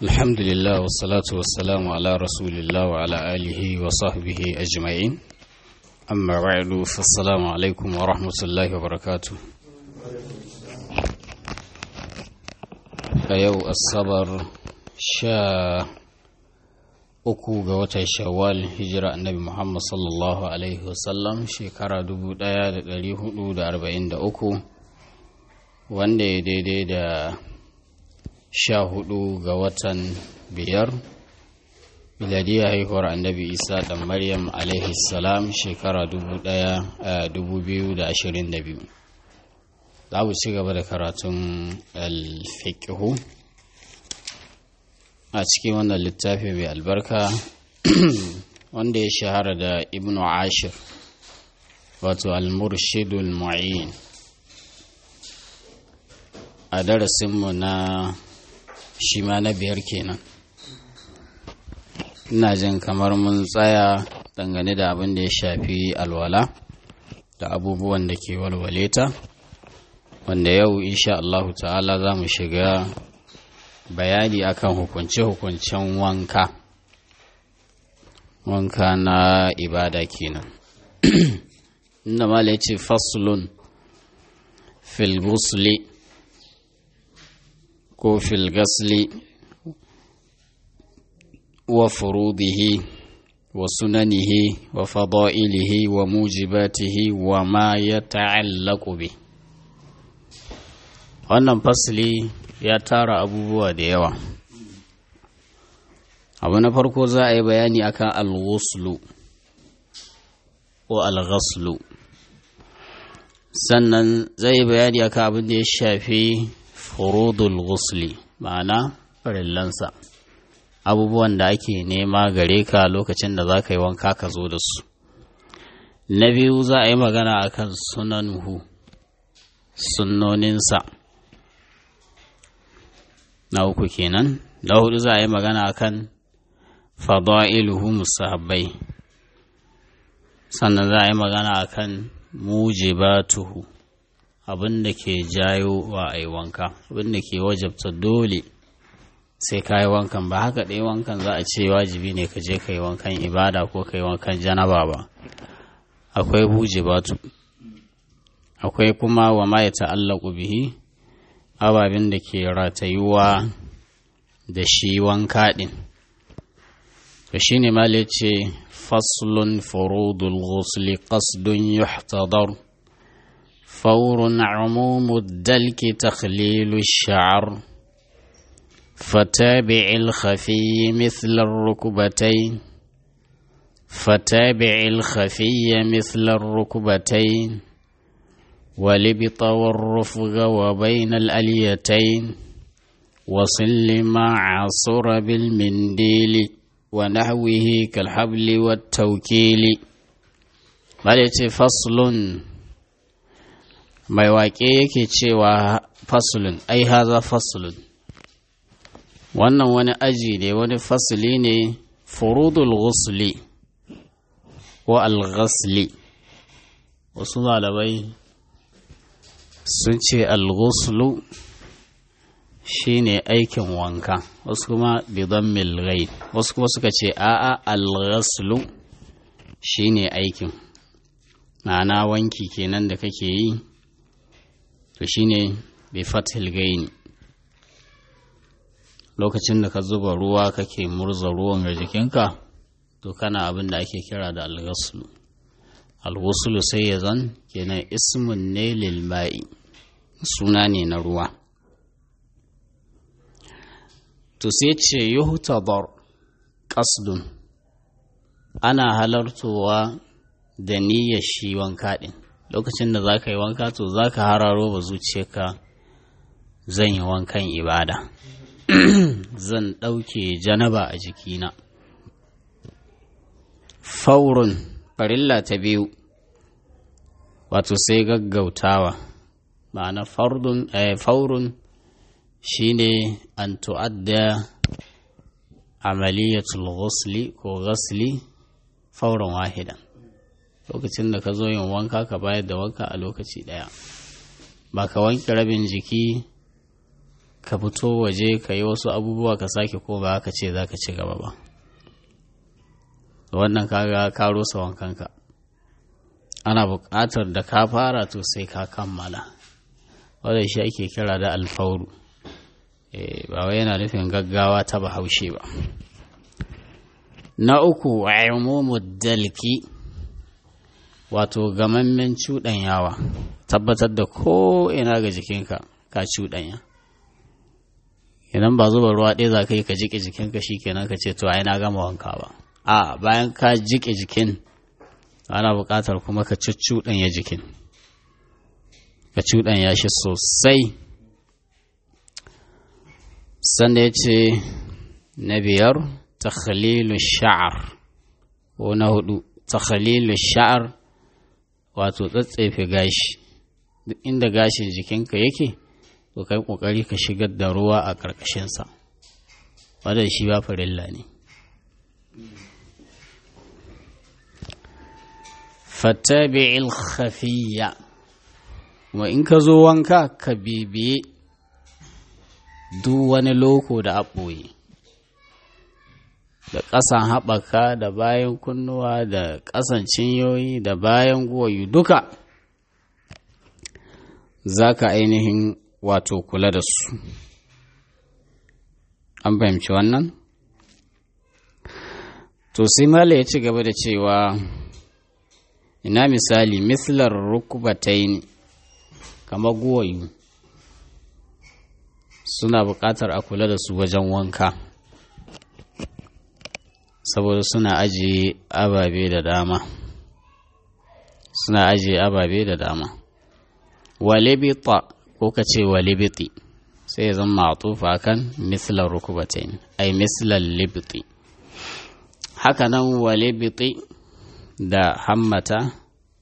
الحمد لله والصلاة والسلام على رسول الله وعلى آله وصحبه أجمعين أما بعد فالسلام عليكم ورحمة الله وبركاته يو الصبر شا uku ga watan shawwal hijira annabi muhammad sallallahu alaihi wasallam shekara 1443 wanda ya daidai da sha hudu ga watan biyar miladiyar haihuwar annabi isa da maryam alaihi salam shekara 2022 za mu ci gaba da karatun alfiƙihu a cikin wannan littafi mai albarka wanda ya shahara da ibnu ashir wato al-murshidul mu'in a darasinmu na shi ma na biyar kenan ina jin kamar mun tsaya dangane da abin da ya shafi alwala da abubuwan da ke walwale ta wanda yau insha Allahu ta'ala za mu shiga bayani akan hukunce-hukuncen wanka wanka na ibada kenan inda mala ce faslun fil gusli ko fil gasli wa furudihi wa sunanihi wa fada'ilihi wa mujibatihi wa ma ya ta'allaku bi wannan fasli ya tara abubuwa da yawa abu na farko za a yi bayani akan al-ghuslu ko al-ghaslu sannan zai yi bayani akan abin da ya shafi furudul ghusli ma'ana farillansa abubuwan da ake nema gare ka lokacin da za ka yi wanka ka zo da su na biyu za a yi magana akan sunanuhu sunnoninsa na uku kenan na hudu za a yi magana akan fada'iluhu musahabbai sannan za a yi magana akan mujibatuhu abin da ke jayo wa a yi wanka abin da ke wajabta dole sai ka yi wankan ba haka ɗaya wankan za a ce wajibi ne ka je ka yi wankan ibada ko ka yi wankan janaba ba akwai mujibatu akwai kuma wa ma ya ta'allaku bihi ababen da ke ratayuwa da shi wanka ɗin to shi ne ma ce faslun furudul ghusli qasdun yuhtadar فور عموم الدلك تخليل الشعر فتابع الخفي مثل الركبتين فتابع الخفي مثل الركبتين ولبط والرفق وبين الأليتين وصل ما عصر بالمنديل ونحوه كالحبل والتوكيل بل فصل mai waƙe yake cewa fasulun ai haza fasulun wannan wani aji ne wani fasuli ne furudul ghusli ko al-ghasli wasu malamai sun ce al-ghuslu shine aikin wanka wasu kuma bidan milgai wasu kuma suka ce a'a al-ghaslu shine aikin ma'ana wanki kenan da kake yi to shine bi fathil gaini lokacin da ka zuba ruwa kake murza ruwan ga jikinka to kana abin da ake kira da alghaslu alghuslu sai ya zan kenan ismun ne lil ma'i suna ne na ruwa to sai ce yuhtadar qasdun ana halartowa da niyyar shi wanka din lokacin da za ka yi wanka to za ka hararo ba zuciyarka zan yi wankan ibada zan ɗauke janaba a jikina faurun farilla ta biyu wato sai gaggautawa ma'ana faurun shine an tu'adda amaliyatul ghusli ko ghasli fauran wahidan lokacin da ka zo yin wanka ka bayar da wanka a lokaci ɗaya ba ka wanke rabin jiki ka fito waje ka yi wasu abubuwa ka sake ko ba ka ce za ka ci gaba ba wannan kaga ka rusa wankanka ana buƙatar da ka fara to sai ka kammala wadda shi ake kira da alfauru ba wai yana nufin gaggawa ta bahaushe ba na uku umumu dalki wato gamammen cuɗanyawa tabbatar da ko ina ga jikinka ka cuɗanya idan ba zuba ruwa ɗaya za ka yi ka jiƙe jikinka shi kenan ka ce to ai na gama wanka ba a bayan ka jiƙe jikin ana buƙatar kuma ka cuɗanya jikin ka cuɗanya shi sosai sanda ya ce na biyar takhalilu sha'ar ko na hudu takhalilu sha'ar wato tsatsefe gashi duk inda gashin jikinka yake to kai kokari ka shigar da ruwa a ƙarƙashinsa wadda shi ba farilla ne fattabi'il khafiyya kuma in ka zo wanka ka bibiye duk wani loko da aɓoye da ƙasan haɓaka da bayan kunnuwa da ƙasan cinyoyi da bayan guwayu duka za ka ainihin wato kula da su an fahimci wannan to sai mala ya ci gaba da cewa ina misali mislar rukubatai kamar guwayu suna buƙatar a kula da su wajen wanka saboda suna ajiye ababe da dama suna ajiye ababe da dama walibita ko ka ce walibiti sai ya zama ma'atufa kan mislar rukubatain ai mislar libiti haka nan walibiti da hammata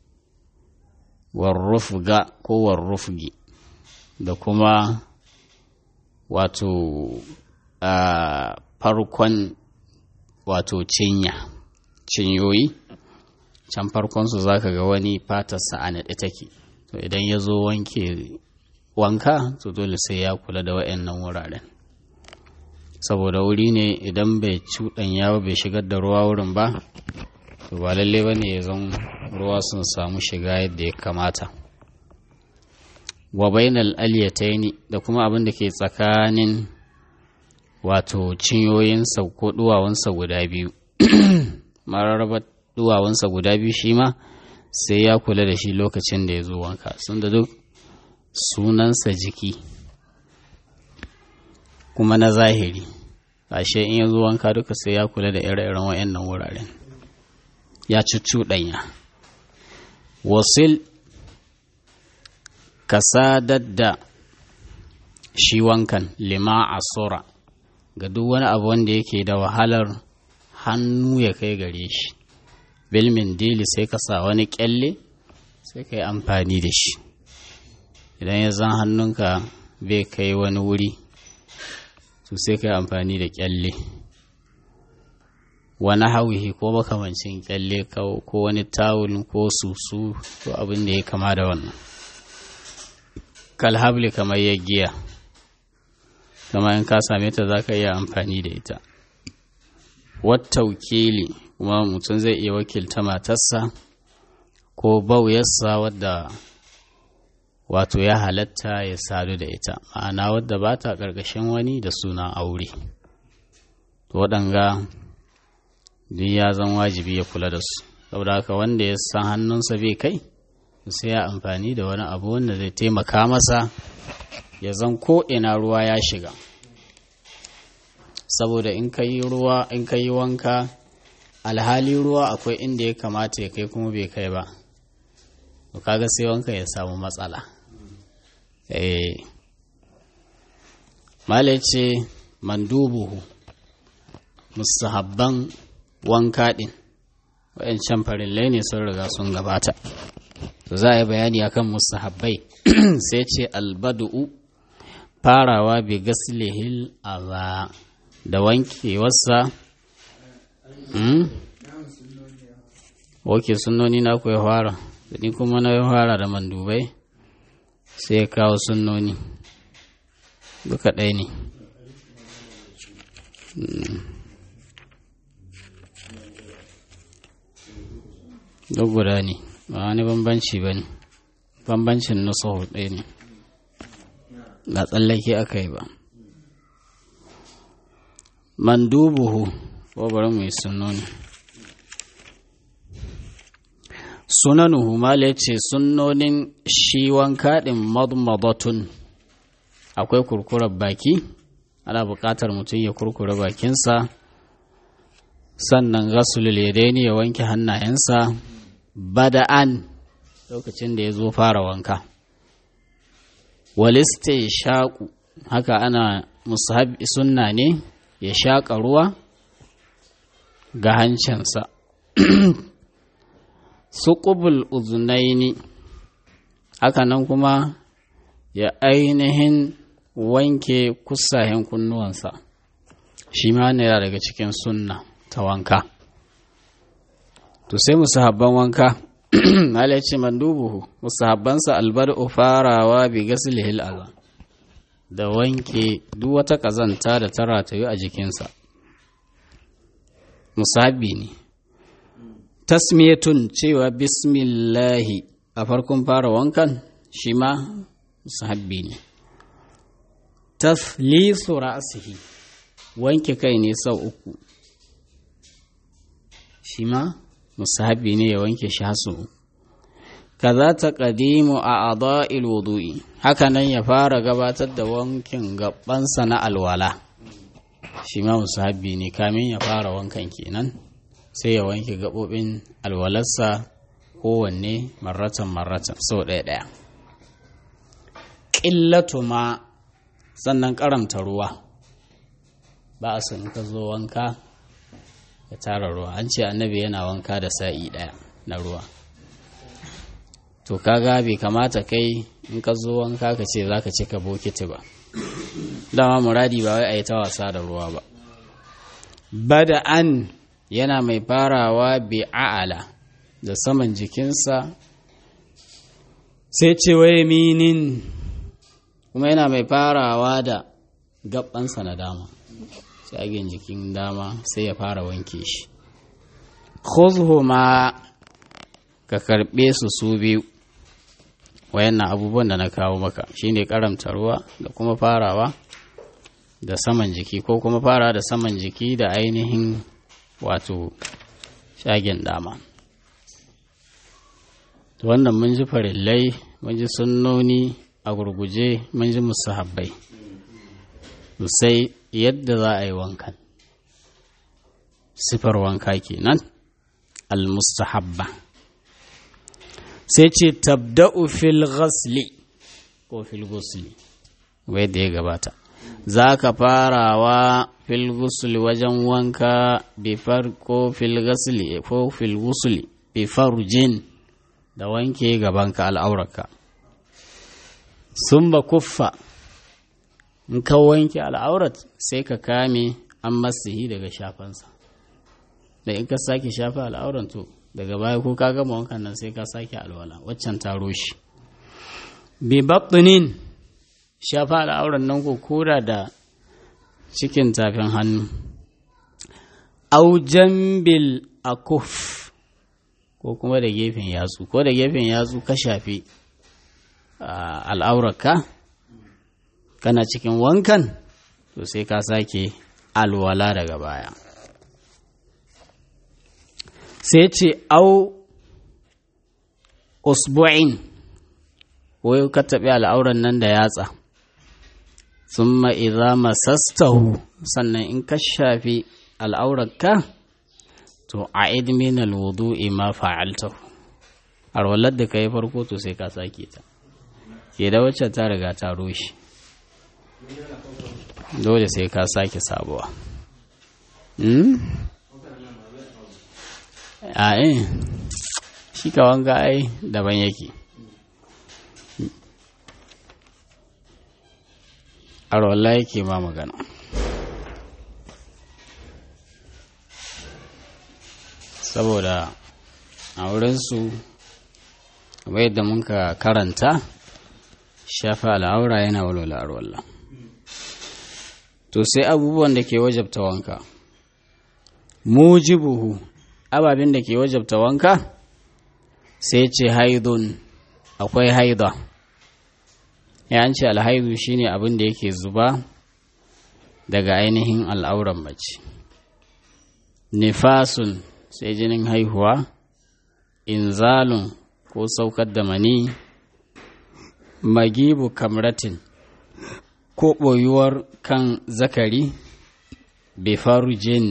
warrufga ko warrufgi da kuma wato a farkon wato cinya cinyoyi can farkonsu za ka ga wani fatarsa a naɗe take to idan ya zo wanke wanka to dole sai ya kula da wa'annan wuraren saboda wuri ne idan bai cuɗanya ba bai shigar da ruwa wurin ba to ba lalle ba ne ya zan ruwa sun samu shiga yadda ya kamata wa bainal aliyataini da kuma abin da ke tsakanin wato cinyoyinsa ko duwawansa guda biyu mararraba duwawansa guda biyu shi ma sai ya kula da shi lokacin da ya zo wanka sun da duk sunansa jiki kuma na zahiri ashe in ya zo wanka duka sai ya kula da ire-iren wayannan wuraren ya cuccuɗanya wasil ka sadar da shi wankan lima a sura ga duk wani abu wanda yake da wahalar hannu ya kai gare shi bilmin dili sai ka sa wani kyalle sai ka yi amfani da shi idan ya zan hannunka bai kai wani wuri to sai ka yi amfani da kyalle wani hauhi ko makamancin kyalle ko wani tawul ko susu ko abin da ya kama da wannan kalhabli kamar yaggiya kama in ka same ta za ka iya amfani da ita wata wakili kuma mutum zai iya wakilta matarsa ko bauyarsa wadda wato ya halatta ya sadu da ita ma'ana wadda ba ta ƙarƙashin wani da suna aure waɗanga duk ya zan wajibi ya kula da su saboda haka wanda ya san hannunsa bai kai sai ya amfani da wani abu wanda zai taimaka masa ya zan ko ina ruwa ya shiga saboda in ka yi ruwa in ka yi wanka alhali ruwa akwai inda ya kamata ya kai kuma bai kai ba to kaga sai wanka ya samu matsala eh mala ce mandubuhu musahabban wanka din wayancan farillai ne sun riga sun gabata to za a yi bayani akan musahabbai sai ce albadu'u farawa bi gaslihil aza da wankewarsa Oke sunnoni na ku ya fara, ni kuma na ya fara da mandubai sai ya kawo sunnoni. duka ɗaya ne duk guda ne ba wani bambanci ba ne bambancin nusahu ɗaya ne ba tsallake aka yi ba mandubuhu ko bari mu yi sunoni sunanuhu mala ya ce sunnonin shi wanka ɗin madmadatun akwai kurkurar baki ana buƙatar mutum ya kurkura bakinsa sannan gasulul yadaini ya wanke hannayensa bada'an lokacin da ya zo fara wanka waliste shaƙu haka ana musahabi sunna ne ya shaƙa ruwa ga hancinsa suƙubul uzunaini haka nan kuma ya ainihin wanke kusayen kunnuwansa shi ma ne daga cikin sunna ta wanka to sai musahabban wanka malaci mandubuhu musahabbansa albad'u farawa bi gaslihil aza da wanke duk wata kazanta da ta ratayu a jikinsa musahabi ne tasmiyatun cewa bismillahi a farkon fara wankan shi ma musahabi ne taflisu ra'sihi wanke kai ne sau uku shi ma musahabi ne ya wanke shi hasu kaza ta ƙadimu a adha'il wudu'i haka nan ya fara gabatar da wankin gabansa na alwala shi ma musahabi ne kamin ya fara wankan kenan sai ya wanke gaɓoɓin alwalarsa kowanne marratan marratan sau ɗaya ɗaya ƙillatu ma sannan ƙaramta ruwa ba a son ka zo wanka ya tara ruwa an ce annabi yana wanka da sa'i ɗaya na ruwa to kaga bai kamata kai in ka zo wanka ka ce za ka cika bokiti ba dama muradi ba wai a yi ta wasa da ruwa ba bada an yana mai farawa bi a'ala da saman jikinsa sai ce waye minin kuma yana mai farawa da gabansa na dama tsagen jikin dama sai ya fara wanke shi ma ka karɓe su su biyu wayannan abubuwan da na kawo maka shine karamta ruwa da kuma farawa da saman jiki ko kuma fara da saman jiki da ainihin wato shagen dama wannan mun ji farillai mun ji sunnoni a gurguje mun ji musahabbai sai yadda za a yi wankan sifar wanka kenan almustahabba sai ce tabda'u fil ghasli ko fil ghusli wai da ya gabata za ka farawa fil ghusli wajen wanka bi ko fil ghasli ko fil ghusli bi farjin da wanke gabanka al'aurarka sun ba kuffa in ka wanke al'aurat sai ka kame an masihi daga shafansa da in ka sake shafa al'auran to daga baya ko ka gama wankan nan sai ka sake alwala waccan taro shi bi batinin shafa al'auran nan ko kura da cikin tafin hannu au jambil akuf ko kuma da gefen yatsu ko da gefen yatsu ka shafi al'aurarka kana cikin wankan to sai ka sake alwala daga baya sai ce au usbu'in ko ka taɓi al'auran nan da yatsa sun ma'iza masastahu sannan in ka shafi al'aurarka to a idmin alwudu'i ma fa'altahu arwalar da ka yi farko to sai ka sake ta ke da wacce ta riga ta rushe dole sai ka sake sabuwa a eh shi ka wanga ai daban yake arwallah yake ma magana saboda a wurinsu kamar yadda muka karanta shafa al'aura yana walwala arwallah to sai abubuwan da ke wajabta wanka mujibuhu ababen da ke wajabta wanka sai ce haidun akwai haida ya ce alhaidu shine abin da yake zuba daga ainihin al'auran mace nifasun sai jinin haihuwa inzalun ko saukar da mani magibu kamratin ko ɓoyuwar kan zakari befarujin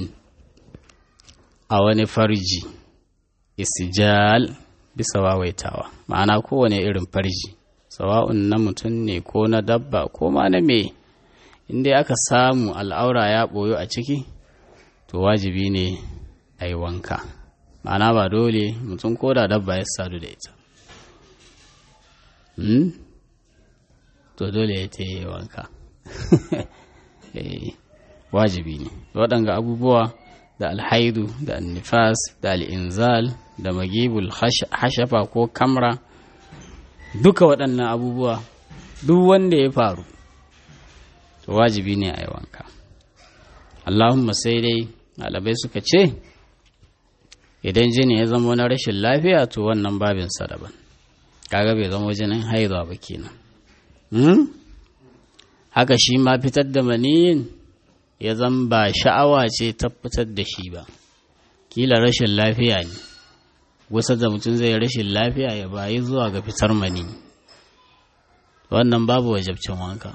a wani farji isijal bisa wawaitawa ma'ana kowane irin farji sawa'un na mutum ne ko na dabba ko ma na me inda aka samu al'aura ya ɓoyo a ciki to wajibi ne a yi wanka ma'ana ba dole mutum ko da dabba ya sadu da ita to dole ya ta yi wanka wajibi ne waɗanga abubuwa da alhaidu da annifas da al'inzal da magibul hashafa ko kamra duka waɗannan abubuwa duk wanda ya faru to wajibi ne a yi wanka allahumma sai dai ɗalibai suka ce idan jini ya zama na rashin lafiya to wannan babinsa daban kaga bai zama jinin haihuwa ba kenan haka shi ma fitar da maniyin ya zan ba sha'awa ce ta fitar da shi ba kila rashin lafiya ne wasu da mutum zai rashin lafiya ya bayi zuwa ga fitar mani wannan babu wajabcin wanka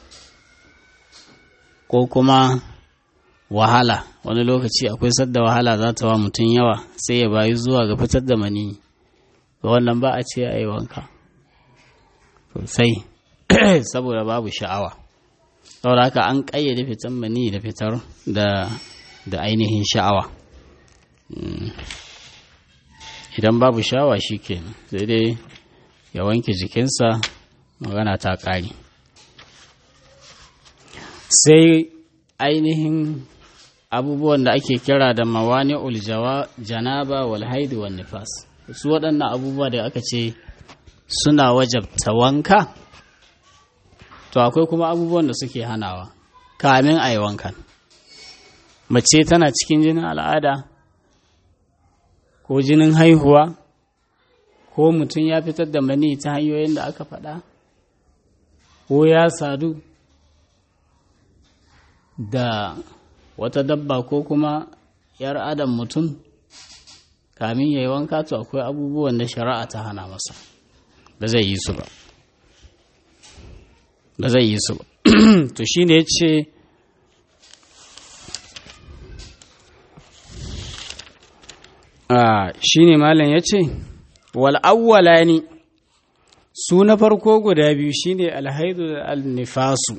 ko kuma wahala wani lokaci akwai sadda wahala za ta wa mutum yawa sai ya bayi zuwa ga fitar da mani wannan ba a ce a yi wanka sosai saboda babu sha'awa saboda haka an ƙayyade fitan mani da fitar da da ainihin sha'awa idan babu sha'awa shi kenan sai dai ya wanke jikinsa magana ta ƙare sai ainihin abubuwan da ake kira da mawani uljawa janaba wal haidu wal nifas su waɗannan abubuwa da aka ce suna wajabta wanka to akwai kuma abubuwan da suke hanawa kamin a yi wankan mace tana cikin jinin al'ada ko jinin haihuwa ko mutum ya fitar da mani ta hanyoyin da aka faɗa ko ya sadu da wata dabba ko kuma yar adam mutum kamin ya yi wanka to akwai abubuwan da shari'a ta hana masa ba zai yi su ba ba zai yi su ba to shi ne ya ce shi ne malam ya ce wal'awwala ne su na farko guda biyu shi ne alhaidu da alnifasu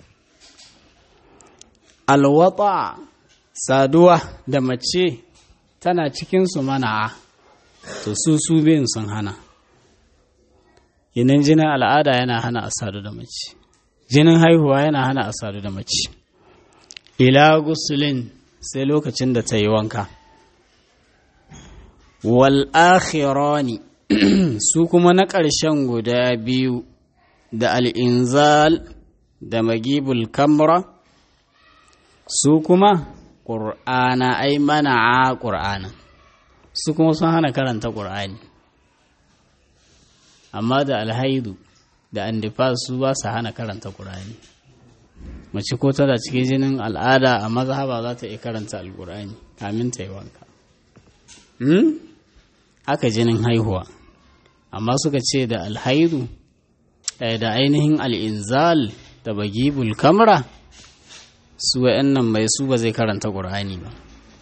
alwata saduwa da mace tana cikinsu mana'a to su su biyun sun hana yinin jinin al'ada yana hana a sadu da mace jinin haihuwa yana hana a sadu da mace ila gusulin sai lokacin da ta yi wanka wal akhirani su kuma na ƙarshen guda biyu da al'inzal da magibul kamra su kuma ƙur'ana ai mana a ƙur'ana su kuma sun hana karanta ƙur'ani amma da alhaidu da andifa su ba su hana karanta ƙur'ani mace ko tana cikin jinin al'ada a mazhaba za ta iya karanta alƙur'ani kamin ta yi wanka haka jinin haihuwa amma suka ce da alhaidu da ainihin al'inzal da bagibul kamra su wa'annan mai su ba zai karanta ƙur'ani ba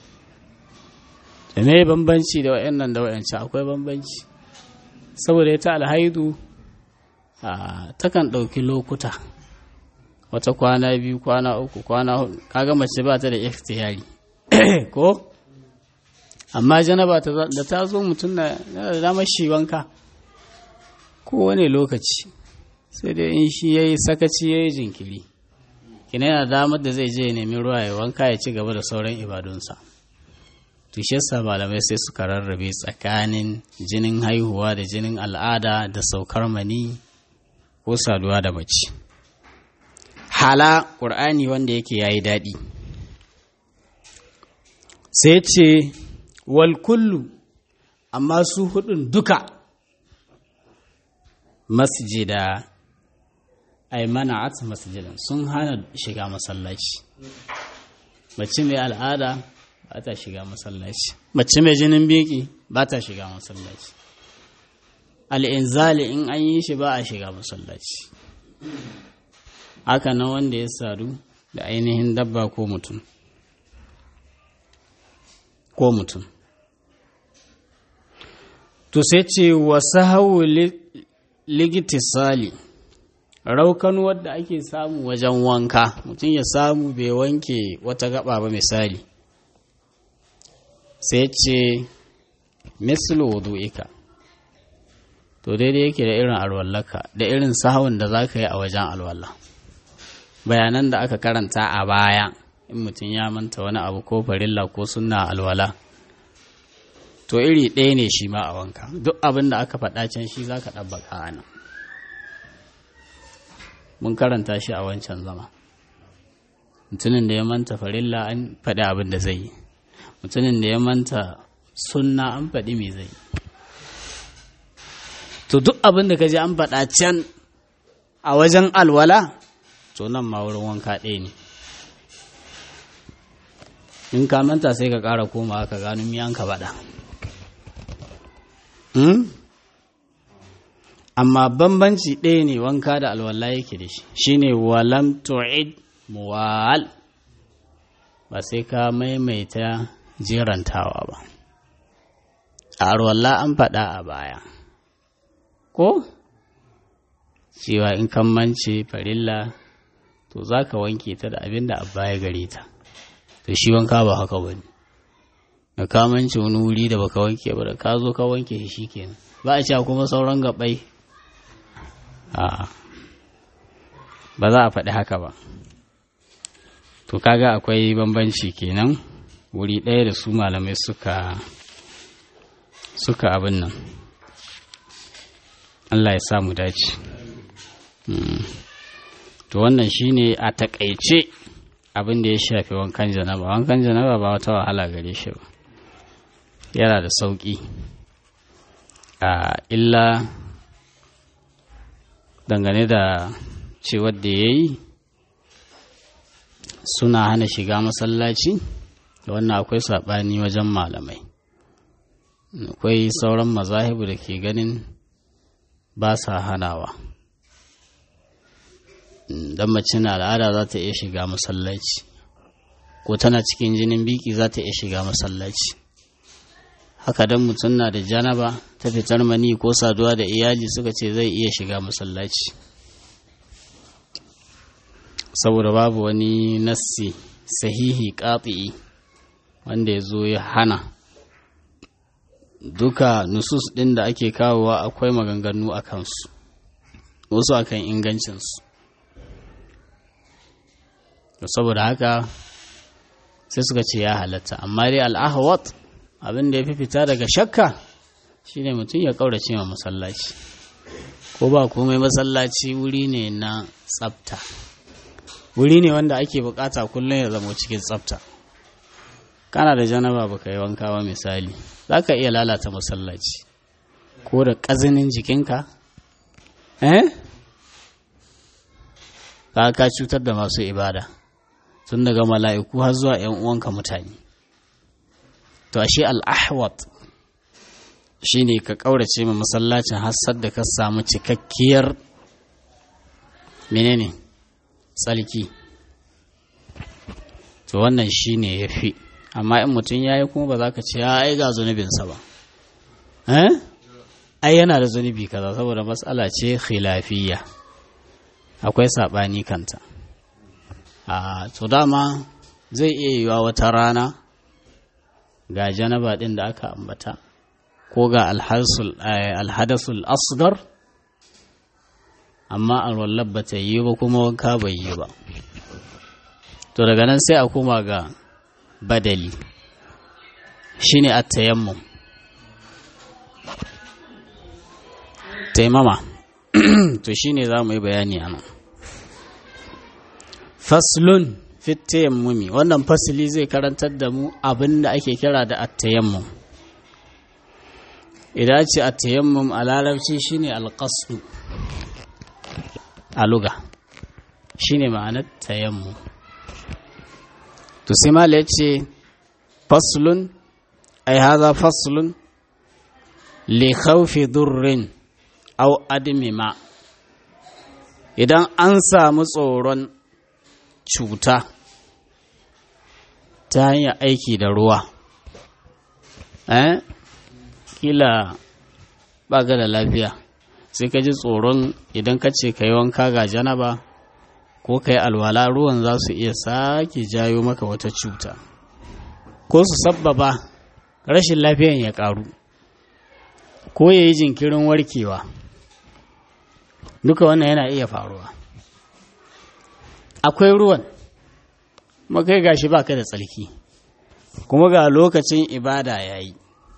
da me bambanci da wa'annan da wa'ancan akwai bambanci saboda ita alhaidu takan ɗauki lokuta wata kwana biyu kwana uku kwana hudu kaga mace ba ta da ikhtiyari ko amma janaba da ta zo mutum na da damar shi wanka kowane lokaci sai dai in shi ya yi sakaci ya yi jinkiri kina yana damar da zai je nemi ruwa ya wanka ya ci gaba da sauran ibadunsa tushessa malamai sai suka rarrabe tsakanin jinin haihuwa da jinin al'ada da saukar mani ko saduwa da mace hala ƙur'ani wanda yake yayi daɗi sai ce wal kullu amma su hudun duka masjida ay mana'at masjidan sun hana shiga masallaci mace mai al'ada ba ta shiga masallaci mace mai jinin biki ba ta shiga masallaci al'inzali in an yi shi ba a shiga masallaci haka nan wanda ya sadu da ainihin dabba ko mutum ko mutum to sai ce wasu hau ligitisali raukan wadda ake samu wajen wanka mutum ya samu bai wanke wata gaba ba misali sai ce mislu wudu'ika to daidai yake da irin alwallaka da irin sahawun da za ka yi a wajen alwala bayanan da aka karanta a baya in mutum ya manta wani abu ko farilla ko sunna alwala to iri ɗaya ne shi ma a wanka duk abin da aka faɗa can shi za ka ɗabbaka a nan mun karanta shi a wancan zama mutumin da ya manta farilla an faɗi abin da zai yi mutumin da ya manta sunna an faɗi me zai yi to duk abin da ka ji an faɗa can a wajen alwala to nan ma wurin wanka ɗaya ne in ka manta sai ka ƙara koma ka gano miyan ka faɗa amma bambanci ɗaya ne wanka da alwala yake da shi shine walam tu'id muwal ba sai ka maimaita jirantawa ba a alwala an faɗa a baya ko cewa in kan mance farilla to za ka wanke ta da abin da abba ya gare ta to shi wanka ba haka ba ne da ka mance wani wuri da baka wanke ba da ka zo ka wanke shi kenan ba a cewa kuma sauran gabai a ba za a faɗi haka ba to kaga akwai bambanci kenan wuri ɗaya da su malamai suka suka abin nan Allah ya sa mu dace to wannan shine a takaice abin da ya shafi wankan janaba wankan janaba ba wata wahala gare shi ba yana da sauƙi a illa dangane da cewar da ya yi suna hana shiga masallaci da wannan akwai saɓani wajen malamai akwai sauran mazahibu da ke ganin ba sa hanawa don mace na al'ada za ta iya shiga masallaci ko tana cikin jinin biki za ta iya shiga masallaci haka don mutum na da janaba ta fitar mani ko saduwa da iyali suka ce zai iya shiga masallaci saboda babu wani nassi sahihi ƙafi'i wanda ya zo ya hana duka nusus ɗin da ake kawowa akwai maganganu a kansu wasu akan ingancinsu saboda haka sai suka ce ya halatta amma dai al'ahawat abin da ya fi fita daga shakka shine mutum ya ƙaurace ma masallaci ko ba komai masallaci wuri ne na tsafta wuri ne wanda ake bukata kullum ya zama cikin tsafta kana da janaba baka yi wanka ba misali za ka iya lalata masallaci ko da ƙazinin jikinka eh ka ka cutar da masu ibada tun daga mala'iku har zuwa ‘yan uwanka mutane to ashe al'ahwat shi ne ka ƙaurace ma masallacin hassar da ka samu cikakkiyar menene tsalki to wannan shi ne ya fi amma in mutum ya yi kuma ba za ka ce ya ai ga zunubinsa ba eh ai yana da zunubi kaza saboda matsala ce khilafiyya akwai saɓani kanta a to dama zai iya yiwa wata rana ga janaba ɗin da aka ambata ko ga alhadasul asgar amma alwallar ba ta yi ba kuma wanka bai yi ba to daga nan sai a koma ga badali shine at-tayammum taimama to shine za mu yi bayani a nan faslun fit tayammumi wannan fasili zai karantar da mu abin da ake kira da at-tayammum idan ce at-tayammum a larabci shine al-qasdu a luga shine ma'anar tayammum to sai mala yace faslun ai hadha faslun li khawfi durrin aw admi ma idan an samu tsoron cuta ta hanyar aiki da ruwa eh kila ba ga da lafiya sai ka ji tsoron idan ka ce ka yi wanka ga janaba ko ka yi alwala ruwan za su iya sake jayo maka wata cuta ko su sabbaba rashin lafiyan ya karu ko ya yi jinkirin warkewa duka wannan yana iya faruwa akwai ruwan makai gashi baka da tsarki kuma ga lokacin ibada ya yi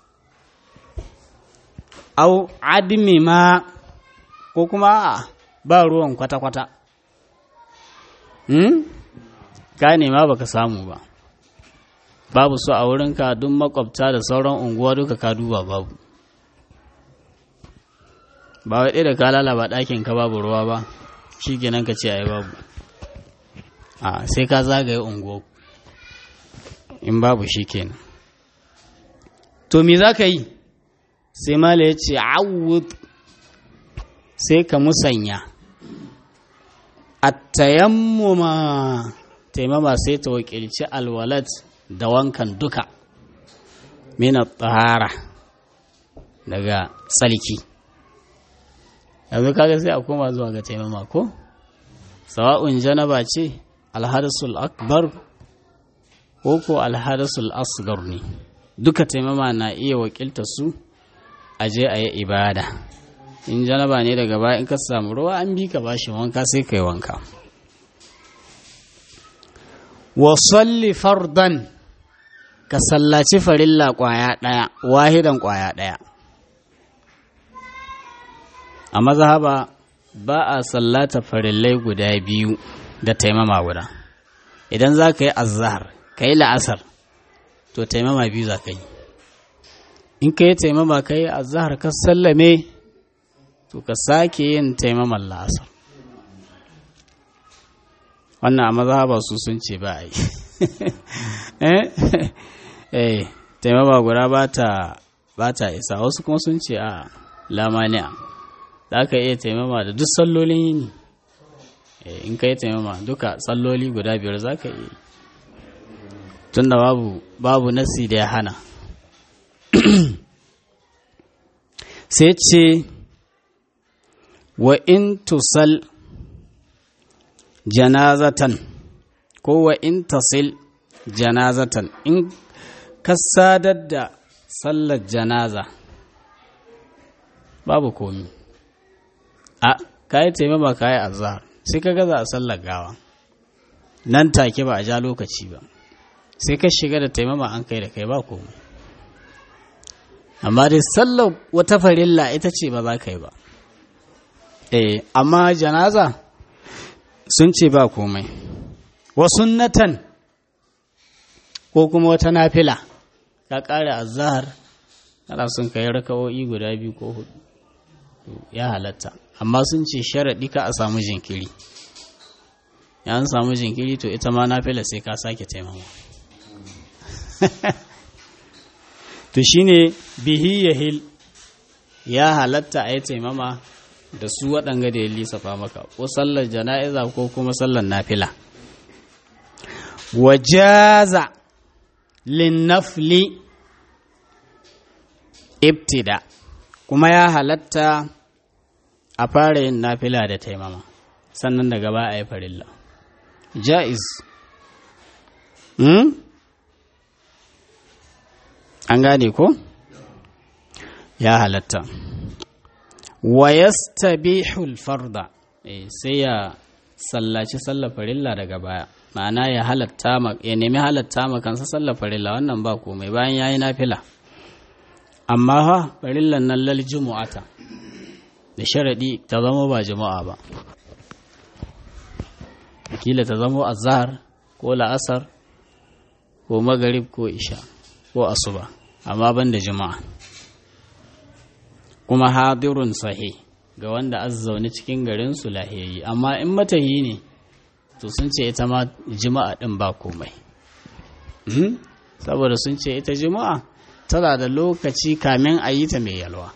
au adimi ma ko kuma ba ruwan kwata-kwata hmm? ka nema baka samu ba babu su a wurinka duk makwabta da sauran unguwa duka ka duba babu ba wai da ka lalaba ɗakin ka babu ruwa ba shi kenan ka ce ai babu a sai ka zagaye unguwa in babu shi kenan to me za ka yi sai mala ya ce awud sai ka musanya attayammuma taimama sai ta wakilci alwalat da wankan duka mina tsara daga tsalki yanzu kaga sai a koma zuwa ga taimama ko sawa'un janaba ce alhadasul akbar ko ko alhadasul asgar ne duka taimama na iya wakilta su a je a yi ibada in janaba ne daga baya in ka samu ruwa an bi ka bashi wanka sai ka yi wanka wa salli fardan ka sallaci farilla kwaya ɗaya wahidan kwaya ɗaya a mazhaba ba a sallata farillai guda biyu da taimama guda idan za ka yi azhar ka yi la'asar to taimama biyu za ka yi in ka yi taimama ka yi azhar ka sallame to ka sake yin taimaman la'asar wannan a mazhaba su sun ce ba a yi eh taimama guda ba ta isa wasu kuma sun ce a lamaniya za ka iya taimama da duk sallolin yini in ka yi taimama duka salloli guda biyar za ka iya tun da babu babu nasi da ya hana sai ce wa in tusal janazatan ko wa in tasil janazatan in ka sadar da sallar janaza babu komi a kayi taimama kayi azhar sai ka gaza a sallar gawa nan take ba a ja lokaci ba sai ka shiga da taimama an kai da kai ba komai amma dai sallar wata farilla ita ce ba za ka yi ba eh amma janaza sun ce ba komai wa sunnatan ko kuma wata nafila ka ƙara azhar kana son ka yi raka'o'i guda biyu ko hudu ya halatta amma sun ce sharaɗi ka a samu jinkiri ya an samu jinkiri to ita ma nafila sai ka sake taimama to shine bihi yahil ya halatta a yi taimama da su waɗanga da ya lissafa maka ko sallar jana'iza ko kuma sallar nafila wajaza linnafli ibtida kuma ya halatta a fara yin nafila da taimama sannan daga ba a yi farilla ja'iz hmm? an gane ko ya halatta wa yastabihul farda eh, sai ya sallaci sallar farilla daga baya ma'ana ya halatta ya nemi halatta ma kansa sallar farilla wannan ba komai bayan yayi nafila amma ha farillan nan lal jumu'ata da sharadi ta zama ba jumu'a ba kila ta zamo azhar ko la'asar ko magarib ko isha ko asuba amma ban da juma'a kuma hadirun sahi ga wanda azzaune cikin garin su lahiyayi amma in matahi ne to sun ce ita ma juma'a din ba komai saboda sun ce ita juma'a tana da lokaci kamin a yi ta mai yalwa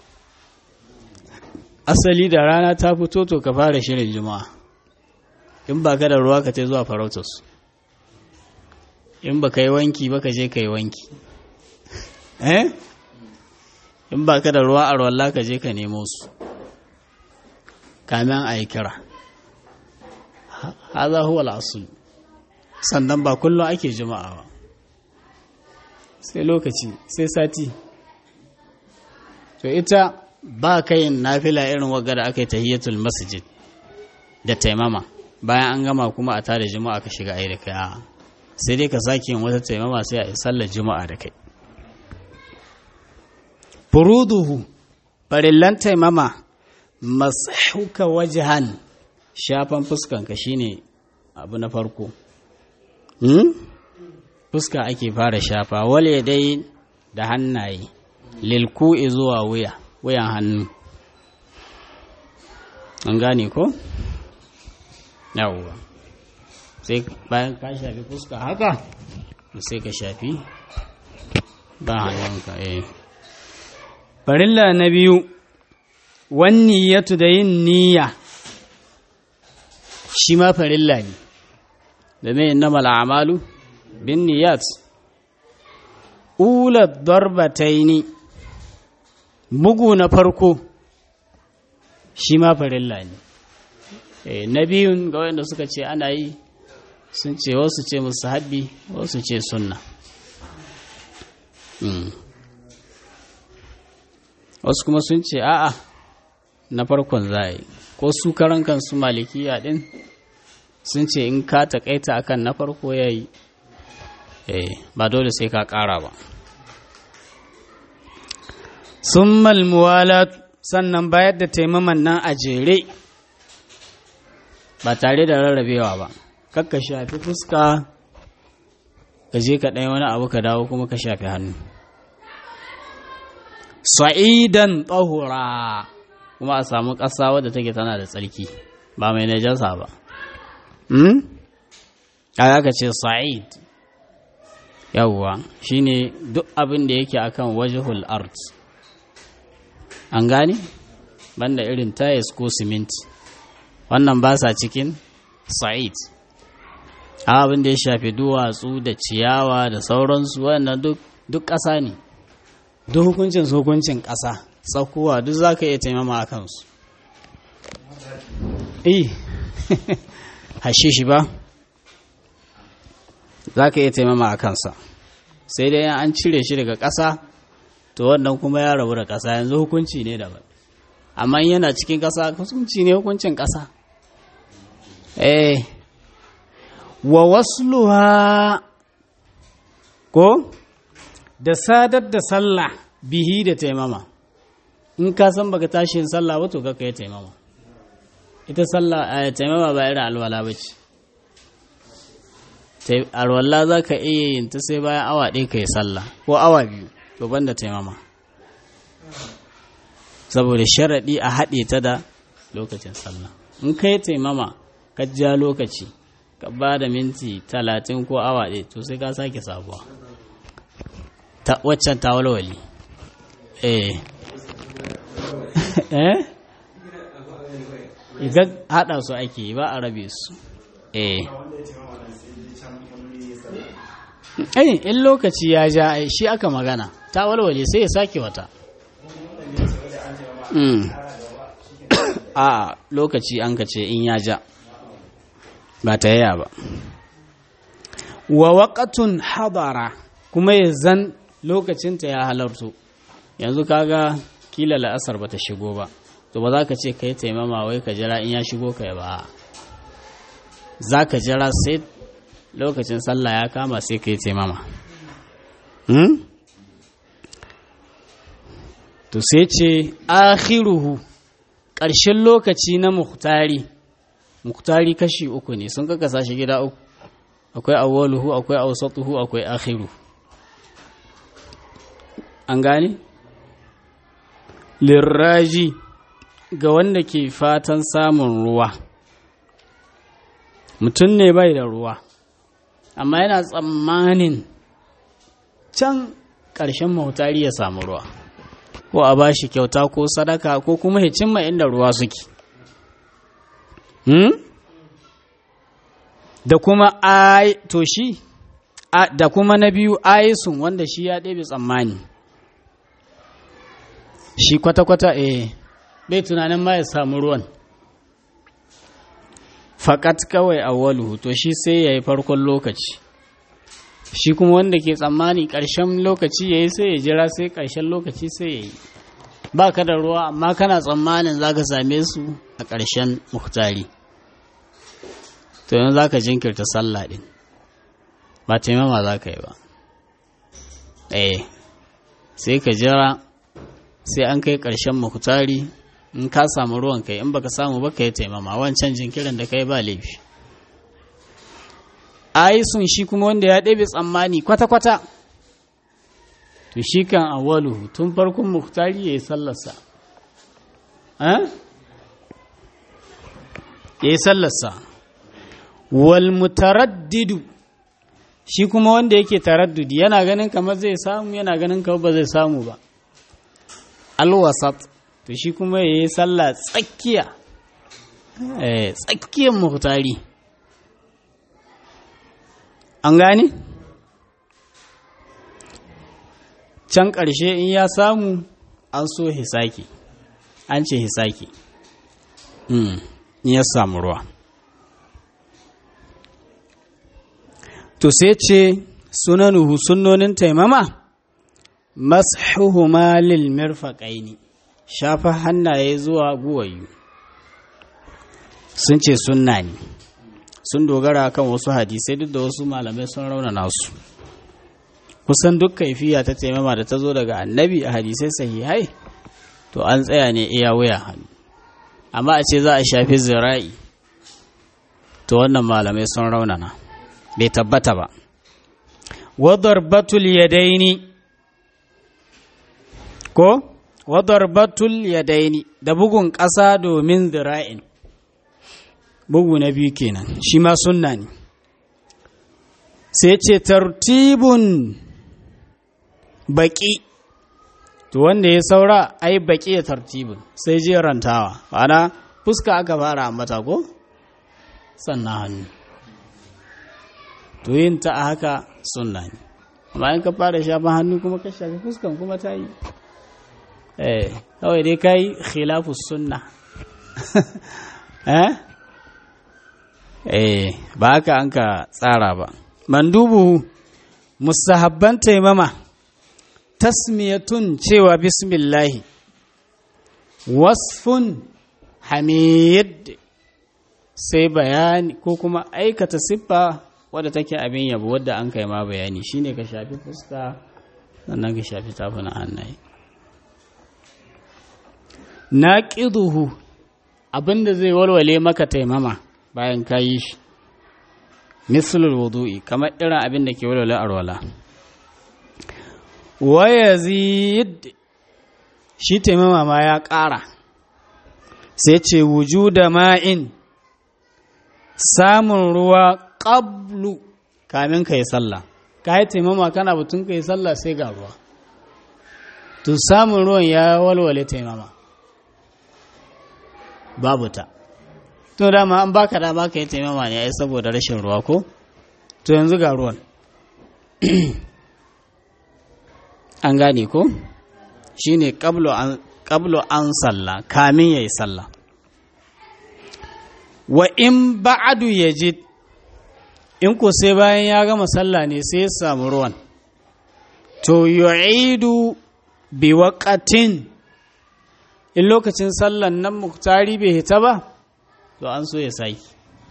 asali da rana ta fito to ka fara shirin juma'a in ba ka da ruwa ka ta zuwa farautus in ba ka yi wanki ba ka je ka yi wanki eh in ba ka da ruwa a ruwalla ka je ka nemo su kamin a yi kira haza huwa al'asul sannan ba kullum ake juma'a ba sai lokaci sai sati to ita ba kayin nafila irin waga da aka yi tahiyatul masjid da taimama bayan an gama kuma a tada juma'a ka shiga ai da kai a'a sai dai ka sake yin wata taimama sai a yi sallar juma'a da kai furuduhu farillan taimama mashuka wajahan shafan fuskanka shine abu na farko fuska ake fara shafa wale dai da hannaye lilku'i zuwa wuya wuyan hannu an gane ko? yawwa sai bayan ka shafi fuska haka sai ka shafi ba hannunka eh farilla na biyu wani yatu da yin niyya shi ma farilla ne da mai innamal a'malu bin niyat ula darbataini bugu na farko shi ma farilla ne na biyun ga wanda suka ce ana yi sun ce wasu ce musu habbi wasu ce sunna wasu kuma sun ce a'a na farkon za a yi ko su karan kansu malikiya din sun ce in ka taƙaita akan na farko ya yi ba dole sai ka ƙara ba sun malmuwala sannan bayar da taimaman nan a jere ba tare da rarrabewa ba kakka shafi fuska ka je ka ɗaya wani abu ka dawo kuma ka shafi hannu sa'idan tsahura kuma a samu ƙasa wadda take tana da tsarki ba mai najasa ba kaga ka ce sa'id yawwa shine duk abin da yake akan wajhul art an gane banda irin tayes ko siminti wannan ba sa cikin sa'id abin da ya shafi duwatsu da ciyawa da sauransu wannan duk ƙasa ne duk hukuncin su hukuncin ƙasa tsakuwa duk za ka iya taimama a kansu eh hashe shi ba za ka iya taimama a kansa sai dai an cire shi daga ƙasa to wannan kuma ya rabu da ƙasa yanzu hukunci ne daban amma yana cikin ƙasa hukunci ne hukuncin ƙasa eh wa wasluha ko da sadar da sallah bihi da taimama in ka san baka tashi yin sallah ba to kaka yi taimama ita sallah a taimama ba irin alwala ba ce alwala za ka iya yin ta sai bayan awa ɗaya ka yi sallah ko awa biyu to ban da taimama saboda sharaɗi a haɗe ta da lokacin sallah in ka yi taimama ka ja lokaci ka ba da minti talatin ko awa ɗaya to sai ka sake sabuwa waccan ta walwali eh eh idan haɗa su ake ba a rabe su eh eh in lokaci ya ja shi aka magana ta walwale sai ya sake wata a lokaci an ka ce in ya ja ba ta yaya ba wa waƙatun hadara kuma ya zan lokacinta ya halarto yanzu kaga kila la'asar ba ta shigo ba to ba za ka ce ka yi taimama wai ka jira in ya shigo ka ba za ka jira sai lokacin sallah ya kama sai ka yi taimama to sai ce akhiruhu ƙarshen lokaci na muhtari muktari kashi uku ne sun kakasa shi gida uku akwai awwaluhu akwai awsatuhu akwai akhiru an gane lirraji ga wanda ke fatan samun ruwa mutum ne bai da ruwa amma yana tsammanin can ƙarshen mahutari ya samu ruwa ko a bashi kyauta ko sadaka ko kuma ya cimma inda ruwa suke hmm? da kuma ai to shi da kuma na biyu aisun wanda shi ya ɗebe tsammani shi kwata-kwata eh bai tunanin ma ya samu ruwan faƙat kawai awwaluhu to shi sai ya yi farkon lokaci shi kuma wanda ke tsammani ƙarshen lokaci ya yi sai ya jira sai ƙarshen lokaci sai ya yi ba ka da ruwa amma kana tsammanin za ka same su a ƙarshen muhtari to yanzu za ka jinkirta sallah ɗin ba taimama za ka yi ba eh sai ka jira sai an kai ƙarshen muhtari in ka samu ruwan kai in baka samu ba ka yi taimama wancan jinkirin da kai ba laifi aisun shi kuma wanda ya ɗebe tsammani kwata-kwata to shi kan awaluhu tun farkon muhtari ya yi sallarsa ya yi sallarsa wal mutaraddidu shi kuma wanda yake taraddudi yana ganin kamar zai samu yana ganin kamar ba zai samu ba alwasat to shi kuma ya yi sallah tsakiya tsakiyar muhtari an gane can ƙarshe in ya samu an so hisaki an ce hisaki in ya samu ruwa to sai ce sunanuhu sunnonin taimama mashuhuma lil mirfaqaini shafa hannaye zuwa guwayu sun ce sunna ne sun dogara kan wasu hadisai duk da wasu malamai sun raunana su kusan duk kaifiya ta taimama da ta zo daga annabi a hadisai sahihai to an tsaya ne iya wuya hannu amma a ce za a shafi zira'i to wannan malamai sun raunana bai tabbata ba wadar batul yadaini ko wadar batul yadaini da bugun ƙasa domin zira'in bugu na biyu kenan shi ma sunna ne sai ce tartibun baki to wanda ya saura ai baki ya tartibun sai jerantawa ana fuska aka fara ambata ko sannan hannu to yin ta a haka sunna ne amma in ka fara shafin hannu kuma ka shafi fuskan kuma ta yi eh kawai dai ka yi khilafu sunna eh eh ba haka an ka tsara ba mandubu musahabban taimama tasmiyatun cewa bismillahi wasfun hamid sai bayani ko kuma aikata siffa wadda take abin yabo wadda an kai ma bayani shine ka shafi fuska sannan ka shafi tafunan hannaye naqiduhu abinda zai walwale maka taimama bayan ka yi shi mislul wudu'i kamar irin abin da ke walwale arwala wa yazid shi taimama ma ya ƙara sai ce wujuda ma'in samun ruwa ƙablu kamin ka yi sallah ka yi taimama kana batun ka yi sallah sai ga ruwa to samun ruwan ya walwale taimama babu ta to dama an baka dama ka yi taimama ne ai saboda rashin ruwa ko to yanzu ga ruwan an gane ko shine qablu an qablu an sallah kamin yayi sallah wa in ba'adu yajid in ko sai bayan ya gama sallah ne sai ya samu ruwan to yu'idu bi waqatin in lokacin sallan nan muktari bai hita ba to an so ya saki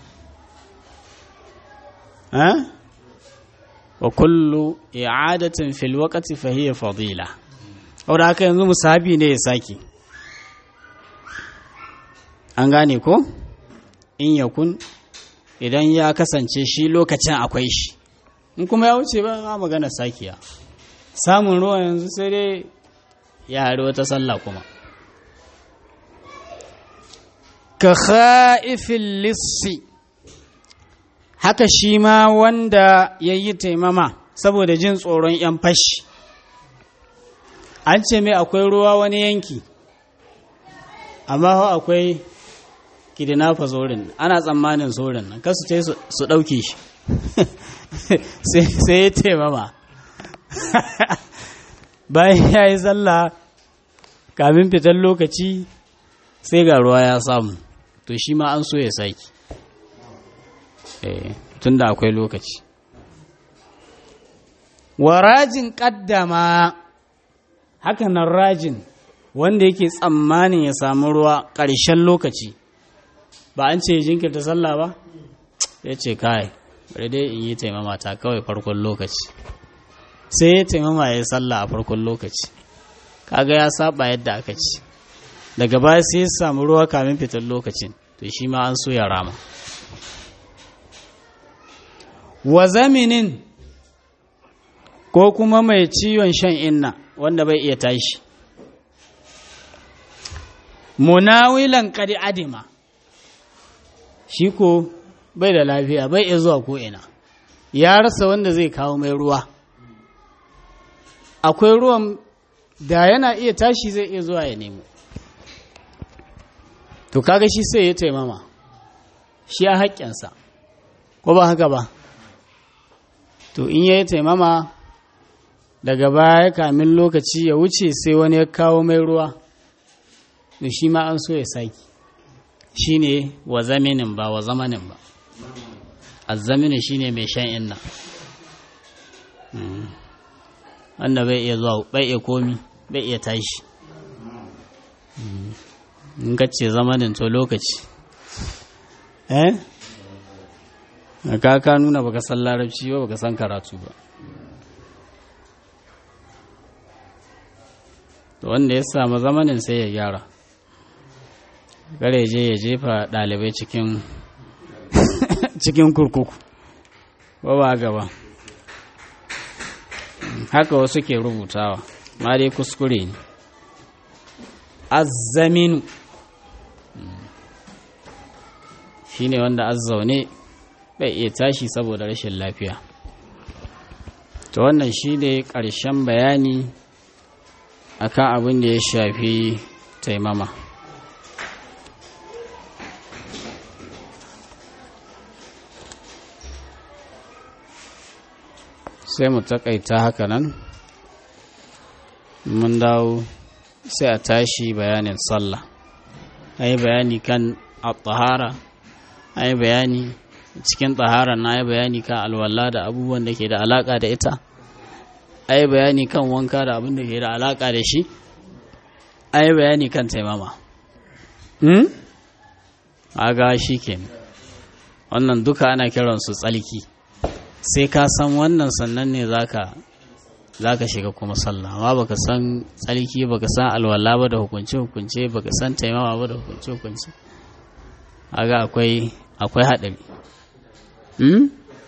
ha wa kullu i'adatin fil waqti fa hiya fadila saboda haka yanzu musahabi ne ya saki an gane ko in yakun idan ya kasance shi lokacin akwai shi in kuma ya wuce ba a magana sakiya samun ruwa yanzu sai dai ya hari wata sallah kuma ka kha'ifin lissi haka shi ma wanda ya yi taimama saboda jin tsoron 'yan fashi an ce mai akwai ruwa wani yanki amma akwai kidinafa zorin ana tsammanin zorin nan kasu ce su ɗauke shi sai ya taimama bayan ya yi sallah kamin fitar lokaci sai ga ruwa ya samu to shi ma an so ya saki tun da akwai lokaci wa rajin ƙaddama hakanan rajin wanda yake tsammanin ya samu ruwa ƙarshen lokaci ba an ce jinkirta sallah ba ya ce kai bari dai in yi taimama ta kawai farkon lokaci sai ya taimama ya yi sallah a farkon lokaci kaga ya saba yadda aka ci daga baya sai ya samu ruwa kamin fitar lokacin to shi ma an so ya rama wa zaminin ko kuma mai ciwon shan inna wanda bai iya tashi munawilan kadi adima shi ko bai da lafiya bai iya zuwa ko'ina ya rasa wanda zai kawo mai ruwa akwai ruwan da yana iya tashi zai iya zuwa ya nemo to kaga shi sai ya taimama shi a haƙƙinsa ko ba haka ba to in ya yi taimama daga baya kamin lokaci ya wuce sai wani ya kawo mai ruwa da shi ma an so ya saki shi ne wa zaminin ba wa zamanin ba azzaminin shi ne mai shan inna wanda bai iya zuwa bai iya komi bai iya tashi in ce zamanin to lokaci eh ka ka nuna baka san larabci ba baka san karatu ba wanda ya samu zamanin sai ya gyara gare je ya jefa ɗalibai cikin cikin kurkuku ba ba gaba haka wasu ke rubutawa ma dai kuskure ne azzaminu shi ne wanda azzaune bai iya tashi saboda rashin lafiya to wannan shi ne ƙarshen bayani akan abin da ya shafi taimama sai mu takaita haka nan mun dawo sai a tashi bayanin sallah a yi bayani kan al-tahara a yi bayani cikin tahara na yi bayani kan alwala da abubuwan da ke da alaka da ita a yi bayani kan wanka da abin da ke da alaka da shi a yi bayani kan taimama hmm? aga shi ke wannan duka ana kiransu tsalki sai ka san wannan sannan ne zaka zaka shiga kuma sallah amma baka san tsalki baka san alwala ba da hukunce hukunce baka san taimama ba da hukunce hukunce aga akwai akwai haɗari hmm?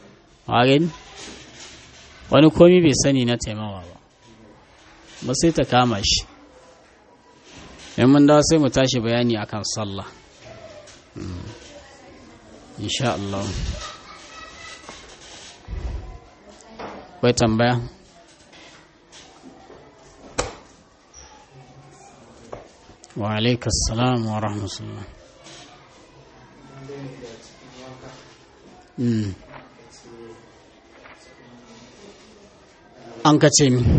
wani komi bai sani na taimama ba ba sai ta kama shi in mun dawa sai mu tashi bayani akan sallah insha Allah bai tambaya wa alaikas salam wa rahmatullah an ka ce mi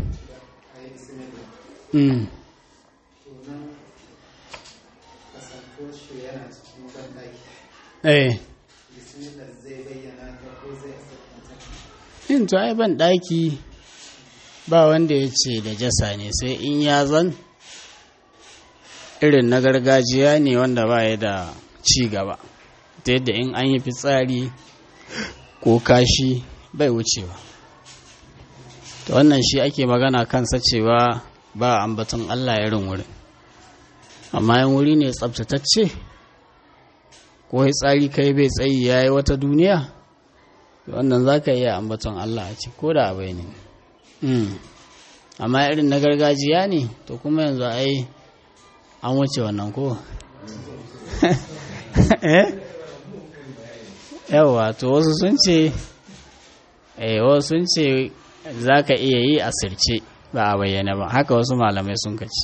eh in to ai ban daki ba wanda ya ce da jasa ne sai in ya zan irin na gargajiya ne wanda ba ya da ci gaba ta yadda in an yi fitsari ko kashi bai wucewa ta wannan shi ake magana kansa cewa ba ambaton Allah irin wurin amma yan wuri ne tsabtatacce ko tsari kai bai tsayi ya yi wata duniya wannan za ka iya ambaton Allah a ci ko da abai ne amma irin na gargajiya ne to kuma yanzu ai an wuce wannan ko yawa to wasu sun ce wasu sun ce za ka iya yi a sirce ba a bayyana ba haka wasu malamai sun kaci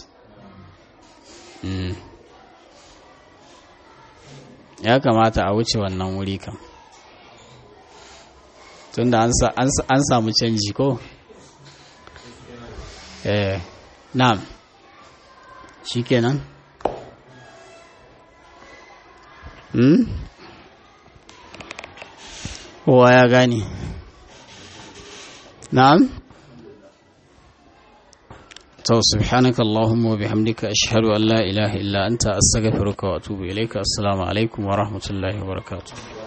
ya kamata a wuce wannan wuri kan tunda an samu canji ko eh na'am shikenan hmm kowa ya gane na'am to subhanaka allahumma wa bihamdika ashhadu an la ilaha illa anta astaghfiruka wa atubu ilayka assalamu alaikum wa rahmatullahi wa barakatuh